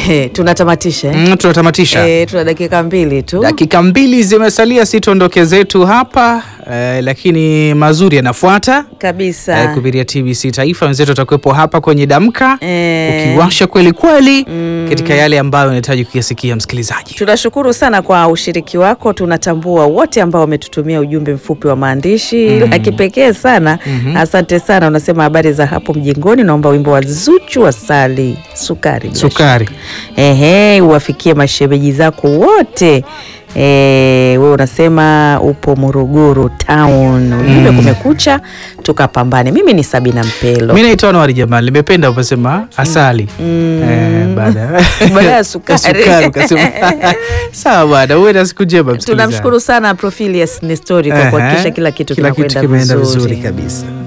Ehe, tunatamatisha eh? Mm, tunatamatisha Eh, tuna dakika mbili tu. dakika mbili zimesalia, si tuondoke zetu hapa eh, lakini mazuri yanafuata kabisa eh, kupitia TBC Taifa. Wenzetu watakuwepo hapa kwenye Damka Eh. ukiwasha kweli kweli katika yale ambayo unahitaji kuyasikia msikilizaji. Tunashukuru sana kwa ushiriki wako. Tunatambua wote ambao wametutumia ujumbe mfupi wa maandishi la kipekee sana. Asante sana. Unasema habari za hapo mjengoni, naomba wimbo wa Zuchu wa Sali Sukari. bila Sukari. shaka. Ehe, uwafikie mashemeji zako wote. Eh, we unasema upo Morogoro town. Ujumbe kumekucha, tukapambane. Mimi ni Sabina Mpelo. Mi naitwa Anwari Jamal, nimependa upasema asali eh, baada Baada ya sukari. sukari ukasema sawa bwana, uwe na siku njema msikilizaji. Tunamshukuru sana Profilius Nestori kwa Ehe, kuhakikisha kila kitu kila kitu kinakwenda kimeenda vizuri. vizuri kabisa.